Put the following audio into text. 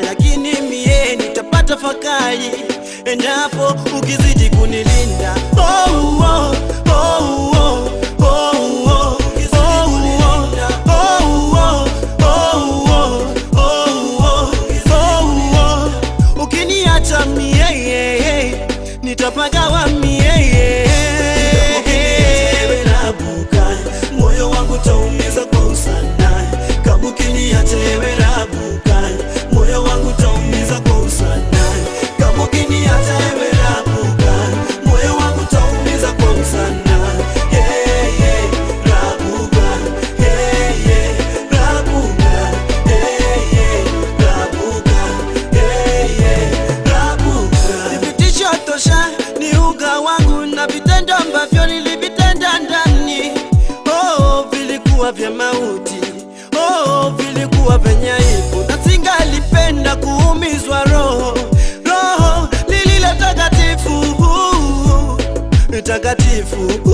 lakini mie nitapata fakari endapo ukizidi kunilinda. Oh, oh, oh, oh, oh, oh, oh, oh, oh, oh, oh, oh, oh. Ukiniacha mie nitapagawa mie rabuka moyo wangu taumiza kwa usana kama ukiniacha ewe rabuka moyo wangu taumiza kwa usana kama ukiniacha ewe rabuka moyo wangu taumiza kwa usana yeah, yeah, rabuka yeah, yeah, rabuka yeah, yeah, rabuka yeah, yeah, rabuka Thibitisho tosha ni uga wangu na vitendo ambavyo nilivitenda ndani oh, vilikuwa vya mauti oh, vilikuwa vyenye aibu na singalipenda kuumizwa roho roho lililo takatifu takatifu